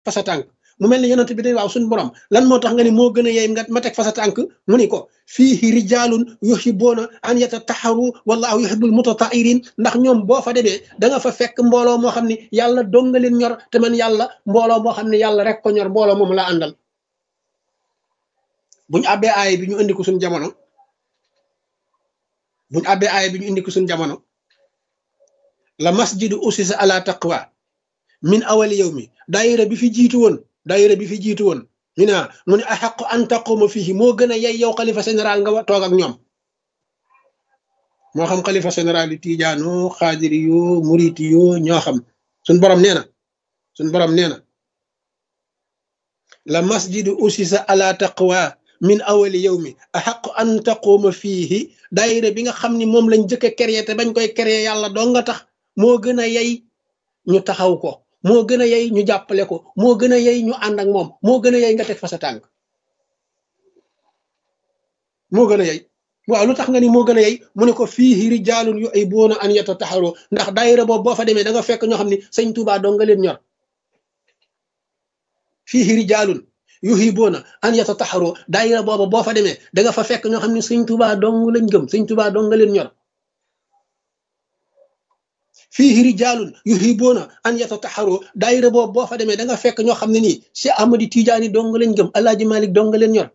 fa sa tànk mu mel ni yonent bi day waaw suñu borom lan moo tax nga ni moo gën a yey nga ma teg fa sa tànk mu ni ko fiihi rijaalun yuhibbuuna an yatataharu wallahu yuhibbul mutatahirin ndax ñoom boo fa demee da nga fa fekk mbooloo moo xam ne yàlla dong nga leen ñor te man yàlla mbooloo moo xam ne yàlla rek ko ñor mbooloo moom la àndal buñu àbbee aaya bi ñu indi ko suñu jamono buñu àbbee aaya bi ñu indi ko suñu jamono la masjidu usisa ala taqwa min awali yow mi daayira bi fi jiitu woon daayira bi fi jiitu woon ñu ne mu ne axaqu an taquma fii moo gën a yey yow xalifa général nga toog ak ñoom moo xam xalifa général yu tiijaano xaadiri yoo muriti yoo ñoo xam suñ borom nee na suñ borom nee na la masjidu usisa ala taqwa min awali yow mi axaqu an taquma fiihi daayira bi nga xam ni moom lañ jëkk a créé te bañ koy créé yàlla doo nga tax moo gën a yey ñu taxaw ko moo gën a yey ñu jàppale ko moo gën a yey ñu ànd ak moom moo gën a yey nga teg fa sa tànk moo gën a yey waaw lu tax nga ni moo gën a yey mu ne ko fiihi rijaalun yuhibbuuna an yatataharu ndax daayira boobu boo fa demee da nga fekk ñoo xam ne sëñ Tuubaa doo nga leen ñor fiihi rijaalun yuhibbuuna an yatataharu daayira boobu boo fa demee da nga fa fekk ñoo xam ne sëñ Tuubaa dong lañ gëm sëñ Tuubaa dong nga leen ñor fiihi rijaalun yuhibbuuna an yatataharu daayira boobu boo fa demee da nga fekk ñoo xam ne nii Cheikh Ahmadi Tijaani dong lañ gëm Alaaji Malik dong nga leen ñor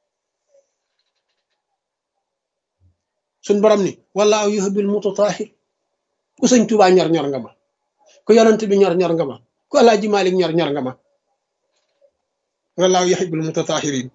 suñ borom ni wallaahu yuhibbul mutatahhir ku sëñ Tuubaa ñor ñor nga ma ku yonent bi ñor ñor nga ma ku Alaaji Malik ñor ñor nga ma wallaahu yuhibbul mutatahhirin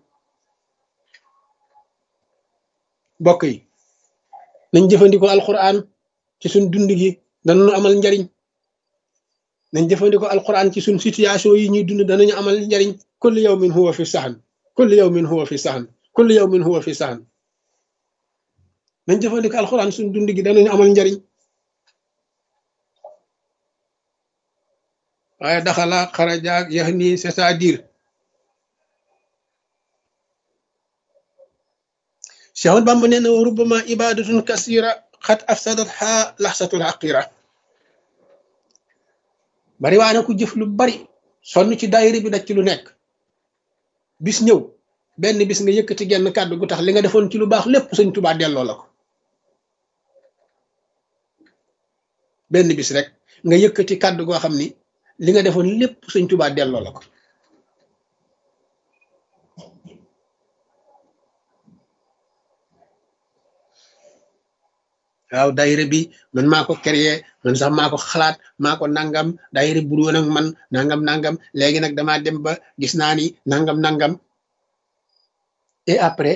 bokk yi nañ jëfandikoo alquran ci suñ dund gi danañu amal njariñ nañ jëfandikoo alquran ci suñ situation yi ñuy dund danañu amal njariñ kulli yawmin huwa fi sahan kulli yawmin huwa fi sahan kulli yawmin huwa fi sahan nañ jëfandikoo alquran suñ dund gi danañu amal njariñ waaye daxala xarajaak yax nii c'est-à-dire Cheikh Ahmad Bamba nee na wa rubbama ibadatun kasira xat afsadat xa laxsatul xaqira bari waa na ku jëf lu bari sonn ci daayira bi daj ci lu nekk bis ñëw benn bis nga yëkkati genn kàddu gu tax li nga defoon ci lu baax lépp sëñ Tuubaa delloo la ko benn bis rek nga yëkkati kàddu goo xam ni li nga defoon lépp sëñ Tuubaa delloo la ko waaw daayira bi man maa ko créé man sax maa ko xalaat maa ko nangam daayira bu woon ak man nangam nangam léegi nag damaa dem ba gis naa ni nangam nangam et après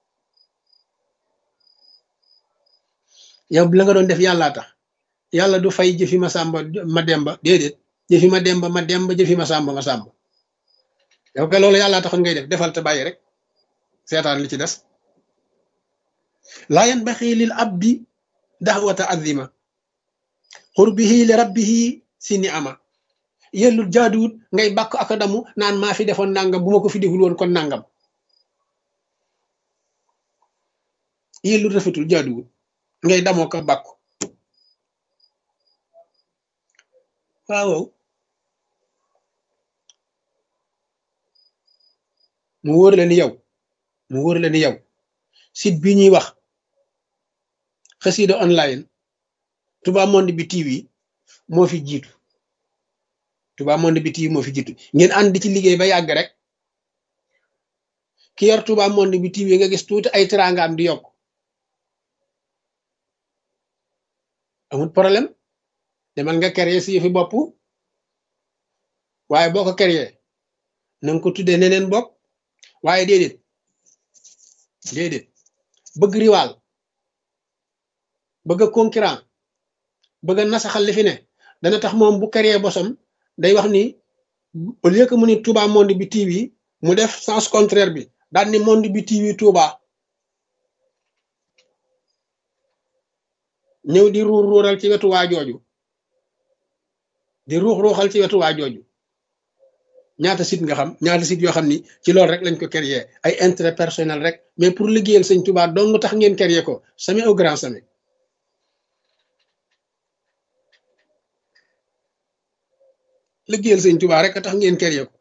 yow la nga doon def yàllaa tax yàlla du fay jëfi ma sàmba ma demba déedéet jëfi ma demba ma demba jëfi ma sàmba ma sàmba yow ka loolu yàllaa taxoon ngay def defal te bàyyi rek seetaan li ci des laa yanbaxi lil abdi daxwata azima xurbihi li rabbihi si ni ama yellul jaaduwut ngay bàkk ak damu naan maa fi defoon nangam bu ma ko fi deful woon kon nangam yellul rafetul jaaduwut ngay damoo ko bàkku waaw mu wóor la ni yow mu wóor la ni yow site bi ñuy wax xasida online Touba Monde bi TV moo fi jiitu Touba Monde bi TV moo fi jiitu ngeen ànd ci liggéey ba yàgg rek ki yor Touba Monde bi TV nga gis tuuti ay teraangaam di yokk amul problème demal nga créer si yëfi bopp waaye boo ko créer na nga ko tuddee neneen bopp waaye déedéet déedéet bëgg riwaal bëgg a concurrent bëgg a nasaxal li fi ne dana tax moom bu créer bosam day wax ni au lieu que mu ni Touba Monde bi TV mu def sens contraire bi daal ni Monde bi TV Touba ñëw di ruur ruural ci wetu waa jooju di ruux ruuxal ci wetu waa jooju ñaata site nga xam ñaata site yoo xam ni ci loolu rek lañ ko créer ay intérêt personnel rek mais pour liggéeyal sëñ Touba dong tax ngeen créer ko sami au grand sami liggéeyal sëñ Touba rek a tax ngeen créer ko